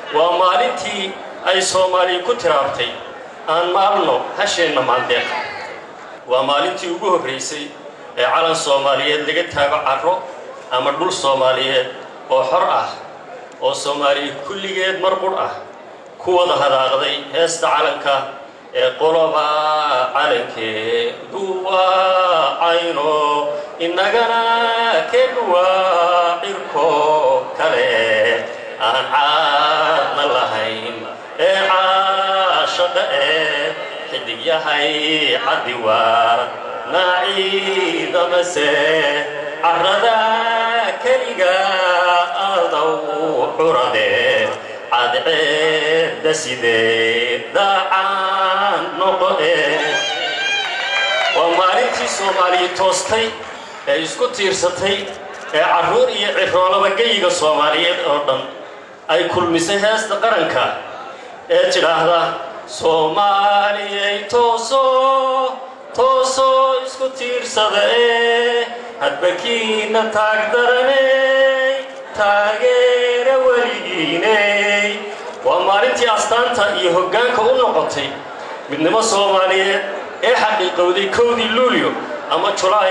waa maalintii ay soomaaliya ku tiraabtay aan maalno hasheenna maandeeq waa maalintii ugu horraysay ee calan soomaaliyeed laga taago carro ama dhul soomaaliyeed oo xor ah oo soomaaliya kulligeed mar qudh ah ku wada hadaaqday heesta calanka ee qoloba calankeedu waa cayno innagana keenu waa cirko kale aan caadna lahayn ee caashaqa ee xidig yahay caddi waa naaciidamase carrada keliga adow curade cadceedda sidee daacaan noqoe waa maalintii soomaaliya toostay ee isku tiirsatay ee carruur iyo ciroolaba geyiga soomaaliyeed oo dhan ay kulmisay heesta qaranka ee tidhaahda soomaaliyay tooso toosoo isku tiirsada ee hadbakiinna taagdaraney taageera weligiiney waa maalintii astaanta iyo hoggaanka u noqotay midnimo soomaaliyeed ee xaqiiqowday kowdii luulyo ama julaay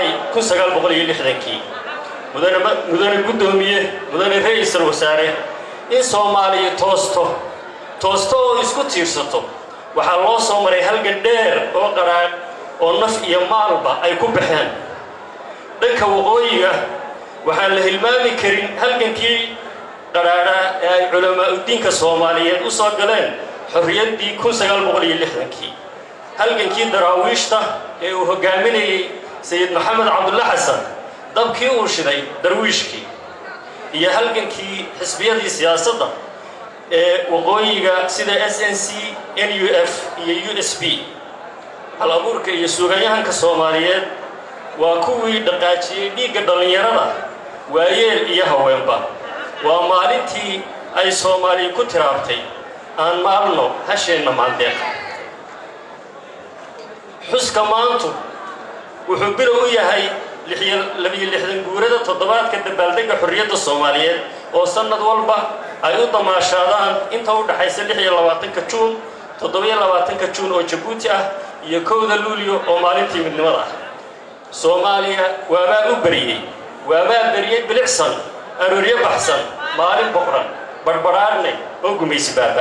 kii mudane guddoomiye mudane ra-iisul wasaare in soomaaliya toosto toosto oo isku tiirsato waxaa loo soo maray halgan dheer oo qaraadh oo naf iyo maalba ay ku baxeen dhanka waqooyiga waxaan la hilmaami karin halgankii qadhaadhaa ee ay culamaauddiinka soomaaliyeed u soo galeen xorriyaddii kii halgankii daraawiishta ee uu hoggaaminayey sayid maxamed cabdulla xasan dabkii uu shiday darwiishkii iyo halgankii xisbiyadii siyaasadda ee waqooyiga sida s n c n u f iyo u s b hal abuurka iyo suuganyahanka soomaaliyeed waa kuwii dhaqaajiyey dhiigga dhallinyarada waayeel iyo haweenba waa maalintii ay soomaaliya ku tiraabtay aan maalno hasheenna maandeeq xuska maantu wuxuu bilow u yahay guurada toddobaadka dabaaldegga xorriyadda soomaaliyeed oo sannad walba ay u damaashaadaan inta u dhaxaysa ka juun ka juun oo jabuuti ah iyo kowda luulyo oo maalintii midnimada ah soomaaliya waabaa u beriyey waabaa beriyey bilicsan arooryo baxsan maalin boqran barbadhaadhnay oo gumaysi baaba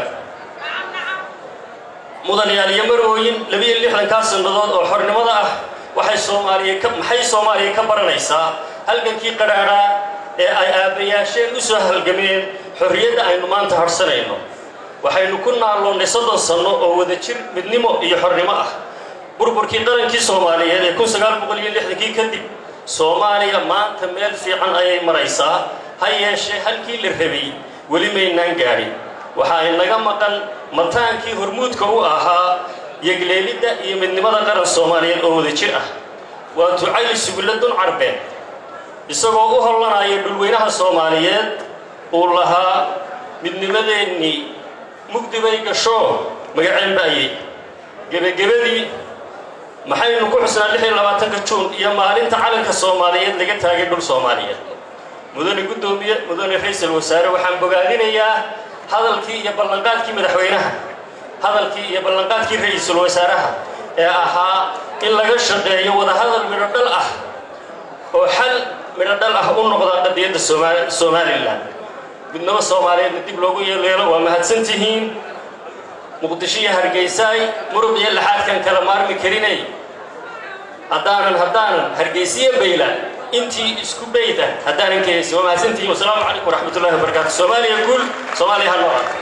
mudanayaal iyo marooyin kaa sannadood oo xornimada ah waxay soomaaliya maxay soomaaliya ka baranaysaa halgankii qadhaadhaa ee ay aabbayaasheen u soo halgameen xorriyadda aynu maanta harsanayno waxaynu ku naalloonnay soddon sanno oo wada jir midnimo iyo xornimo ah burburkii qarankii soomaaliyeed ee kii kadib soomaaliya maanta meel fiican ayay maraysaa ha yeeshee halkii la rabay weli maynaan gaadhin waxa ay naga maqan mataankii hormuudka u ahaa yegleelidda iyo midnimada qaran soomaaliyeed oo wada jir ah waa ducayli sugulla-dun carbeed isagoo u hollanaya dhulweynaha soomaaliyeed uu lahaa midnimadeennii mugdibay gashoo magaceen ba'yey gebagebadii maxaynu ku xusnaa ka juun iyo maalinta calanka soomaaliyeed laga taagay dhul soomaaliyeed mudane guddoomiye mudane ra-iisul wasaare waxaan bogaadinayaa hadalkii iyo ballanqaadkii madaxweynaha hadalkii iyo ballanqaadkii ra-iisul wasaaraha ee ahaa in laga shaqeeyo wadahadal midho dhal ah oo xal midho dhal ah u noqda qadiyadda somalilan midnimo soomaaliyeedna dib loogu yeeleelo waa mahadsantihiin muqdisho iyo hargeysaay murug iyo laxaadkan kala maarmi karinay haddaanan haddaanan hargeysiyo bayla intii isku bayda haddaanan ka haysin waa mahadsantihiin wasalaamu calaykum waraxmatullahi wabarakaatu soomaaliya guul soomaaliya ha noqon